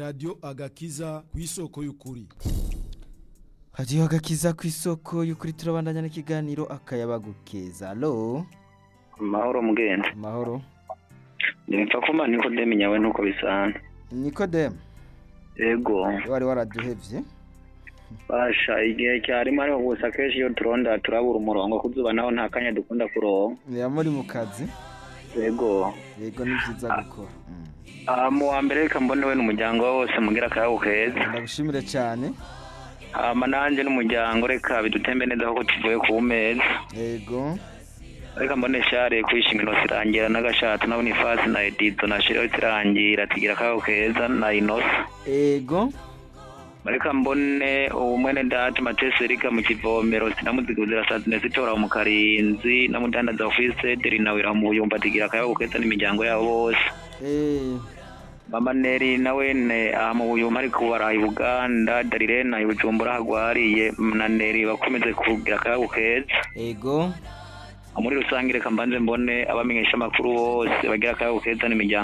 radiyo agakiza ku isoko y'ukuri hadiyo agakiza ku isoko y'ukuri turabandanya n'ikiganiro akayabagu keza alo mahoro mugenzi amahoro nipfa kuma nikodemu nyawe nuko bisana nikodemu ego wari waraduhevye basha igihe cyarimo ariko gusa kenshi iyo turonda turabura umurongo ku zuba naho nta kanya dukunda kuronka niba muri mu kazi ego yego ni byiza gukora Mm. Ah, mu wa mbere reka mbone we n'umuryango wawe wose mugira akayabo keza ndagushimire cyane hama nanjye n'umuryango reka bidutembe neza kuko tuvuye ku meza yego reka mbone share kwishima inosi irangira n'agashatsi nabona ifasi na edizo na shire yose irangira tugira akayabo keza na inosi yego reka mbone umwene data matese rika mu kivomero sinamuziguzira sadinesi itora mu karinzi namudandaza ofise deri nawe iramuyumba tigira akayabo keza n'imiryango yabo bose Eh, mama neri nawe ne aha mu buyuma ariko baraye uganda darirena ibujumbura hagwariye na neri bakomeze kugira akayabo keza yego muri rusange reka mbanze mbone abamenyesha amakuru bose bagira akayabo keza n'imiryango